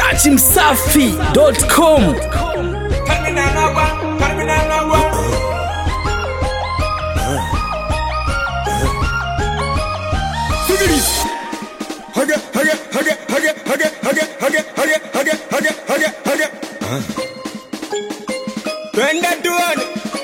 dachimsafi.com Twende tuone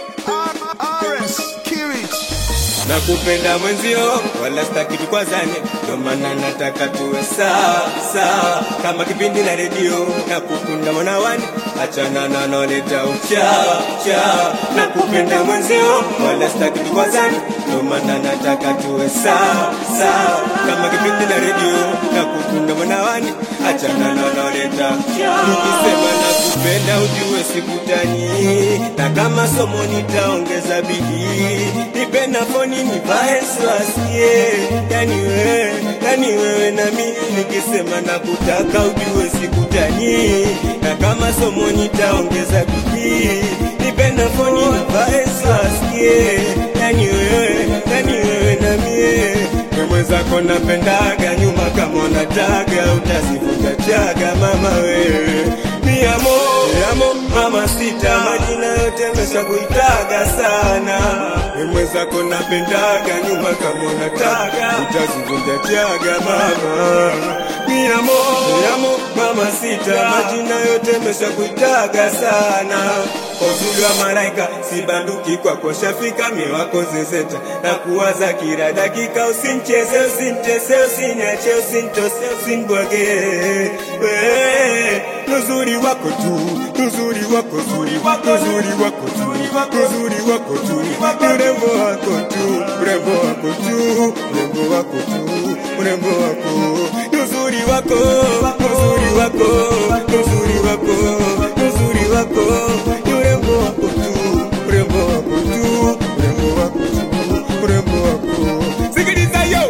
nakupenda mwenzio, wala sitaki tukwazane, ndo maana nataka tuwe sawa sawa, kama kipindi na redio. Nakupenda mwanawani, achana na noleta uchawa chawa. Nakupenda mwenzio, wala sitaki tukwazane, ndo maana nataka tuwe sawa sawa, kama kipindi na redio. Nakupenda mwanawani, achana na noleta nikisema nakupenda, ujue sikutani, na kama somo nitaongeza bidii, nipe nafoni nivae swasiye, yani wewe, yani wewe na mimi, nikisema nakutaka, ujue sikutani, na kama somo nitaongeza bidii, nipe nafoni nivae swasiye, yani wewe, yani wewe na mie mwenzako napendaga nyuma kama unataga utazivuta chaga mama wewe miamo miamo mama sita majina yote mesha kuitaga sana mwenzako napendaga nyuma kama unataga utazivunja chaga mama miamo miamo mama sita majina yote mesha kuitaga sana kwa uzuri wa malaika sibanduki kwako shafika mie wako zezeta na kuwaza kila dakika usincheze usintese usiniache usintose usinbwage we nuzuri wako tu nuzuri wako zuri nuzuri wako tu nuzuri wako tu urembo wako tu urembo wako tu urembo wako tu urembo wako nuzuri wako nuzuri wako nuzuri wako nuzuri wako urembo wako tu urembo wako tu urembo wako tu urembo wako sikiliza yo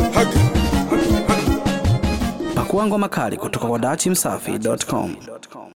pakua ngoma kali kutoka kwa dachimsafi.com